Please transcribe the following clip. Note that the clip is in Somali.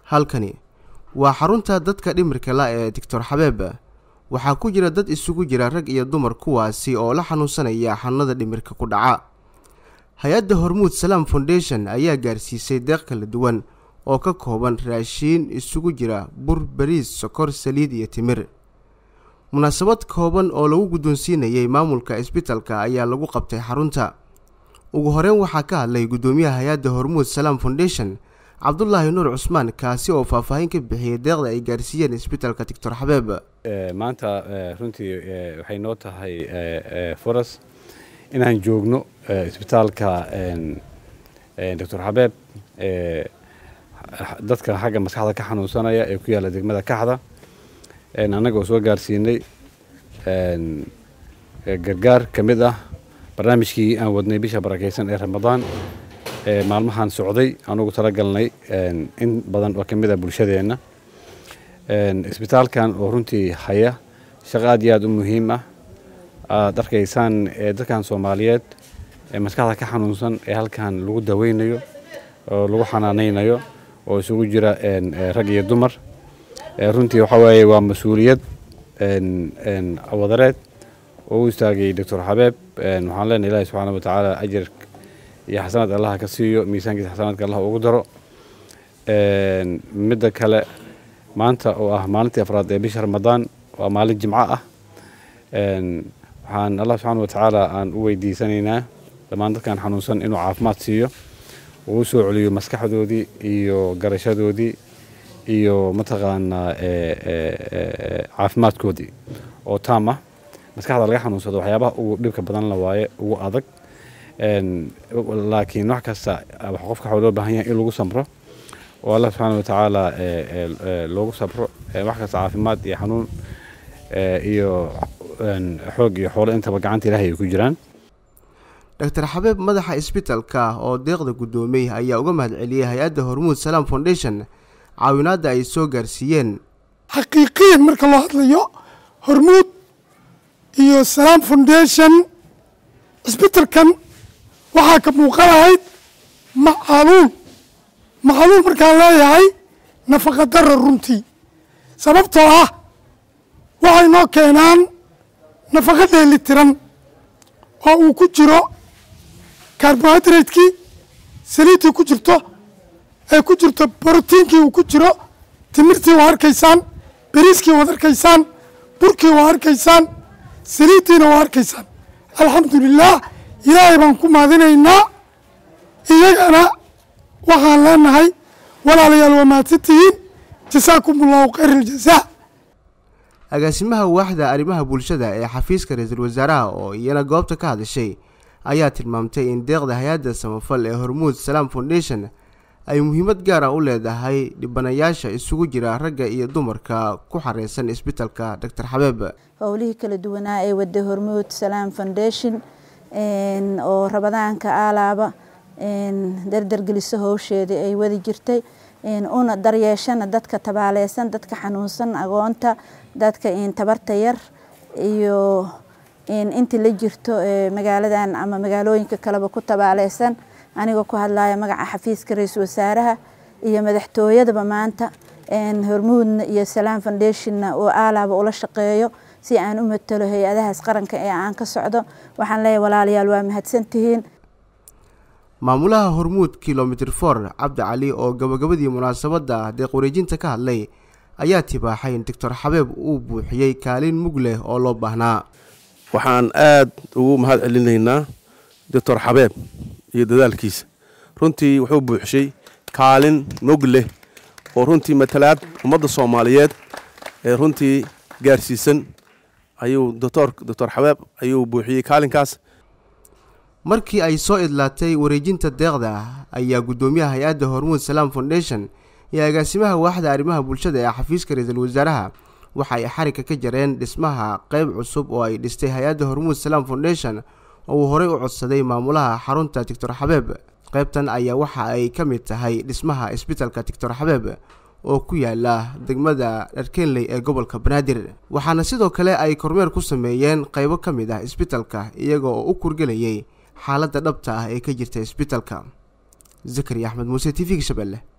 halkani waa xarunta dadka dhimirka la ee doctor xabeeb waxaa ku jira dad isugu jira rag iyo dumar kuwaasi oo la xanuunsanaya xanuunada dhimirka ku dhaca hay-adda hormuud salaam foundation ayaa gaarsiisay deeq kala duwan oo ka kooban raashiin isugu jira bur bariis sokor saliid iyo timir munaasabad kooban oo lagu guddoonsiinayay maamulka isbitalka ayaa lagu qabtay xarunta ugu horeyn waxaa ka hadlay guddoomiyaha hay-adda hormuud salaam foundation cabdulaahi nuur cusmaan kaasi oo faahfaahin ka bixiyey deeqda ay gaarsiiyeen isbitalka doctor xabeeb maanta runtii waxay noo tahay furas inaan joogno isbitaalka doctor xabeeb dadka xagga maskaxda ka xanuunsanaya ee ku yaalla degmada kaxda annaga oo soo gaarsiinay gargaar ka mid ah barnaamijkii aan wadnay bisha barakeysan ee ramadaan maalmahan socday anugu talagalnay in badan oo ka mid ah bulshadeenna isbitaalkan oo runtii haya shaqo aad iyo aad u muhiim ah aad arkaysaan dadkan soomaaliyeed ee maskaxda ka xanuunsan ee halkan lagu daweynayo oo lagu xanaanaynayo oo isugu jira rag iyo dumar runtii waxa weeye waa mas-uuliyad wadareed oo u istaagay doctor xabeeb waxaan leenahay ilaahi subxaana wa tacaala ajar iyo xasanaad allaha ka siiyo miisaankiisa xasanaadka allah ugu daro midda kale maanta oo ah maalintii afraad ee bisha ramadaan waa maalin jimco ah waxaan allah subxaana wa tacaala aan u weydiisanaynaa dhammaan dadkan xanuunsan inuu caafimaad siiyo uu soo celiyo maskaxdoodii iyo garashadoodii iyo mataqaanaa caafimaadkoodii oo taam ah maskaxda laga xanuunsado waxyaabaha ugu dhibka badan la waaye ugu adag laakiin wax kasta qofka waxaa loo baahan yahay in lagu samro oo allah subxaana wa tacaala loogu sabro wax kasta caafimaad iyo xanuun iyo xoog iyo xoolo intaba gacanta ilaahay ay ku jiraan doctor xabeeb madaxa isbitalka oo deeqda guddoomiyey ayaa uga mahad celiyey hay-adda hormuud salaam foundation caawinaadda ay soo gaarsiiyeen xaqiiqiyan marka loo hadlayo hormuud iyo salaam foundation isbitalkan waxaa ka muuqanahayd macaluul macaluul markaan leeyahay nafaqa dara runtii sababtoo ah waxay noo keenaan nafaqa dheeli tiran oo uu ku jiro carbohydratekii saliiddii ku jirto ee ku jirto brotiinkii uu ku jiro timirtii waa arkaysaan beriiskii waad arkaysaan burkii waa arkaysaan saliiddiina waa arkaysaan alxamdulilaah ilaahay baan ku maadinaynaa iyagana waxaan leenahay walaalayaal waa mahadsantihiin jasaakum allahu khayr aljazaa agaasimaha waaxda arrimaha bulshada ee xafiiska ra-iisul wasaaraha oo iyana goobta ka hadashay ayaa tilmaamtay in deeqda hay-adda samafal ee hormuud salaam foundation ay muhiimad gaar ah u leedahay dhibanayaasha isugu jira ragga iyo dumarka ku xareysan isbitalka doctor xabeeb howlihii kala duwanaa ee wada hormuud salaam foundation oo rabadaanka aalaaba dardargeliso howsheedii ay wadi jirtay una daryeeshana dadka tabaaleysan dadka xanuunsan agoonta dadka tabarta yar iyo intii la jirto magaaladan ama magaalooyinka kaleba ku tabaaleysan anigoo ku hadlaya magaca xafiiska ra-iisul wasaaraha iyo madaxtooyadaba maanta hormuudna iyo salaam foundationna oo aalaaba ula shaqeeyo si aan u matalo hay-adahaas qaranka ee aan ka socdo waxaan leeyahay walaalayaal waa mahadsantihiin maamulaha hormuud kilomitr for cabdi cali oo gabagabadii munaasabadda deeq wareejinta ka hadlay ayaa tibaaxay in doctor xabeeb uu buuxiyey kaalin mug leh oo loo baahnaa waxaan aad ugu mahad celinaynaa doctor xabeeb iyo dadaalkiisa runtii wuxuu buuxshay kaalin mug leh oo runtii matalaad ummadda soomaaliyeed ee runtii gaarsiisan ayuu doctor doctor xabeeb ayuu buuxiyey kaalinkaas markii ay soo idlaatay wareejinta deeqda ayaa guddoomiyaha hay-adda hormuud salaam foundation iyo agaasimaha waaxda arrimaha bulshada ee xafiiska ra-iisul wasaaraha waxa ay xarigka ka jareen dhismaha qeyb cusub oo ay dhistay hay-adda hormuud salaam foundation oo uu horey u codsaday maamulaha xarunta doctor xabeeb qeybtan ayaa waxa ay ka mid tahay dhismaha isbitalka doctor xabeeb oo ku yaala degmada dharkenley ee gobolka banaadir waxaana sidoo kale ay kormeer ku sameeyeen qeybo ka mid ah isbitalka iyaga oo u kurgelayay xaaladda dhabta ah ee ka jirta isbitalka zakari axmed muuse t v-ga shabeelle